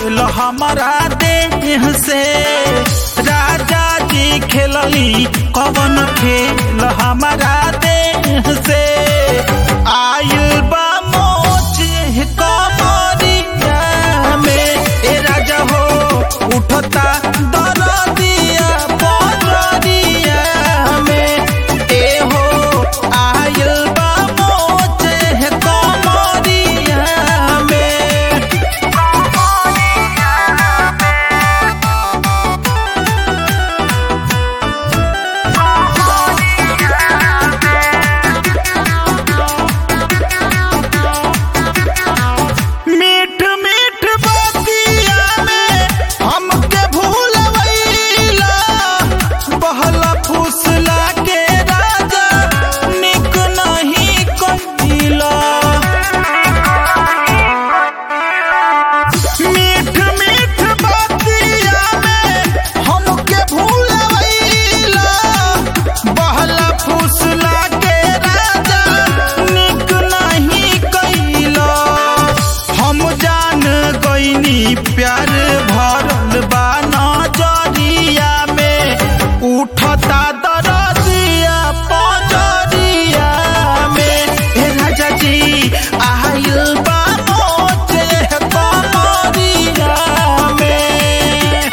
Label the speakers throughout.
Speaker 1: खेल हमारा देह से राजा जी खेलली कवन खेल हमारा देह से आयल बा मोच कमरिया में ए राजा हो उठता दरदिया बजरिया में ए हो आयल बा मोच कमरिया में मीठ मीठ बतिया में हमके भूलवैला बहला फुसला के राजा निक नहीं कहिला मीठ मीठ बतिया में हमके भूलवैला बहला फुसला के राजा निक नहीं कहिला हम जान गईनी प्यार भरल बा नजरिया में उठता दरदिया पजरिया में हे राजा जी आयल बा मोचे कमरिया में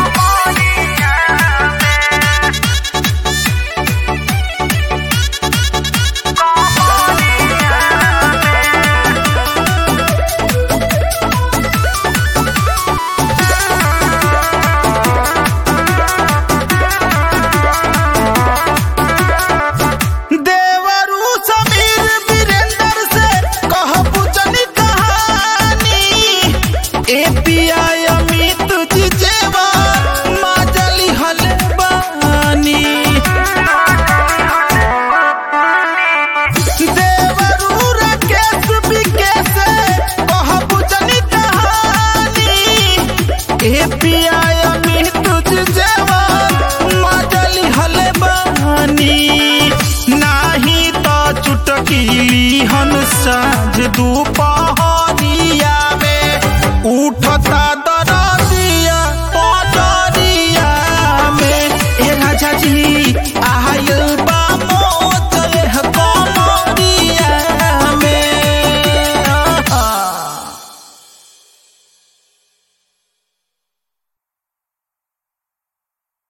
Speaker 1: देवरू समीर वीरेंद्र से कहबू जनी कहानी एपीआई अमित जी जेवा माजली हले बानी देवरू राकेश विकेश कहबू जनी कहानी एपीआई अमित जी जेवा माजली हले बानी